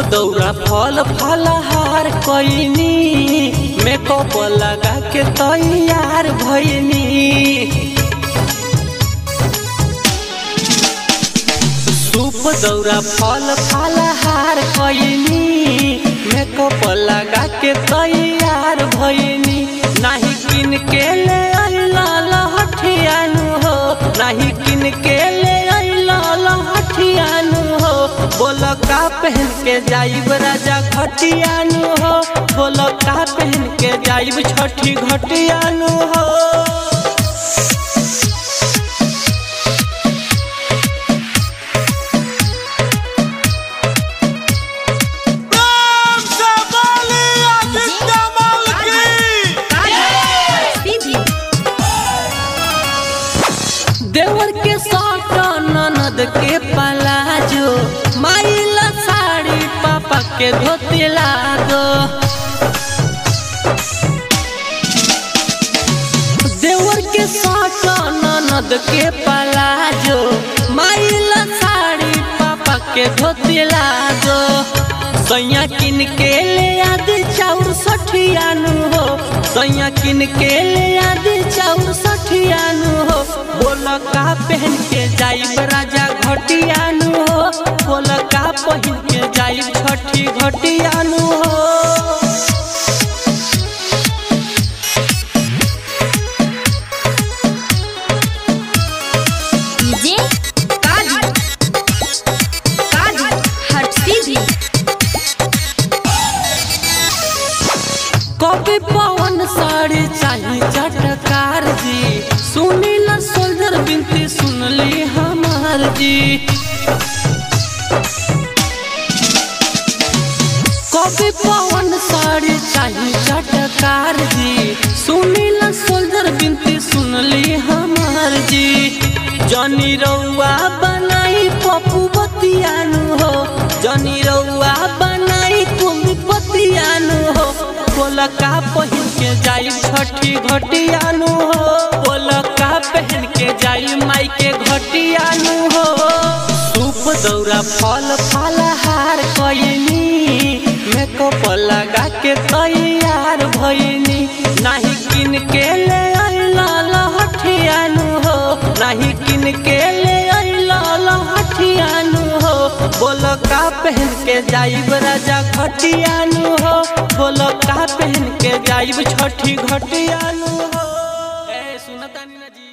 दौरा फल फलहार कइनी मेकअप लगा के तैयार भइनी सूप दौरा फल फलहार कइनी मेकअप लगा के तैयार भइनी नाही किन के ले अइला लहठियानु हो नाही किन के ले अइला लहठियानु हो बोल का पहन के जाइब राजा घटियानु हो बोल का पहन के जाइब छठी घटियानु हो प्रेम से बोली आदित्य मल की देवर के साथ ननद के पलाजो माइला साड़ी पापा के धोती लागो देवर के साथ ननद के पलाजो माइला साड़ी पापा के धोती लागो सैया किन के ले आदि चाउर सठियानु हो सैया किन के ले आदि चाउर सठियानु हो बोल का पहन के जाइब राजा घटियानु हो बोल का पहन के जाइब छठी घटियानु हो डीजे काली काली हट सीधी कभी पवन साड़ी चाही चटकार जी सुनील सोल्जर बिनती सुनली हमार जी कभी पवन साड़ी चाही चटकार जी सुनील सोल्जर बिनती सुनली हमार जी जनी रउआ बनाई पप्पू बतियानु हो जनी रउआ बनाई कुम्भी बतियानु हो बोल का पहन के जाई छठी घटियानु हो बोल का पहन के जाई माई के घटियानु हो सूप दौरा फल फलहार कइनी मेकअप लगा के तैयार भइनी नाही किन के ले अइला लहठियानु हो नाही किन के ले अइला लहठियानु हो बोल का पहन के जाइब राजा घटियानु हो बोल का पहन के जाइब छठी घटियानु हो ए सुनतानी ना जी